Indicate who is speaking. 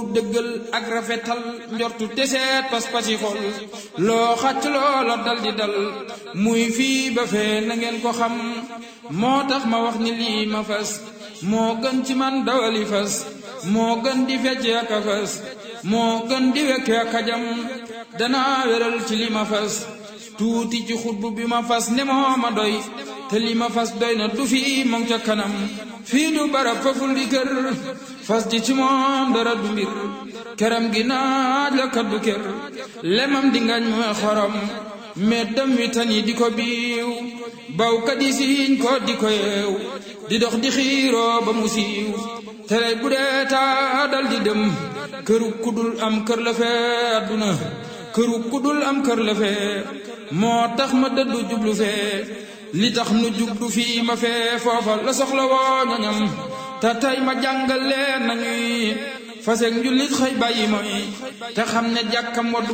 Speaker 1: dëggal ak rafetal njortu teseet pas-pasi xol loo xàcc loola dal di dal muy fii ba fee na ngeen ko xam moo tax ma wax ni lii ma fas moo gën ci man dawali fas moo gën di fecce ak a fas moo gën di wekke ak a jam danaa wéral ci li ma fas tuuti ci xutbu bi ma fas ne moo ma doy te li ma fas doy na du fii moom ca kanam fii du barab faful di kër fas di ci moom dara du mbir këram gi naaj la kaddu kër lemam di ngañ mooy xorom meddam wi tan yi di ko biiw bawkat yi siiñ ko di ko yeew di dox di xiiroo ba mu siiw tere bu dee taa dal di dem këru kudul am kër la fee adduna këru kudul am kër la fee moo tax ma dëddu jublu fee li tax nu jublu fii ma fee foofa la soxla woo ñoñam te tey ma jàngal leen nañuy faseeg njullit xëy bàyyi mooy te xam ne jàkkam waddu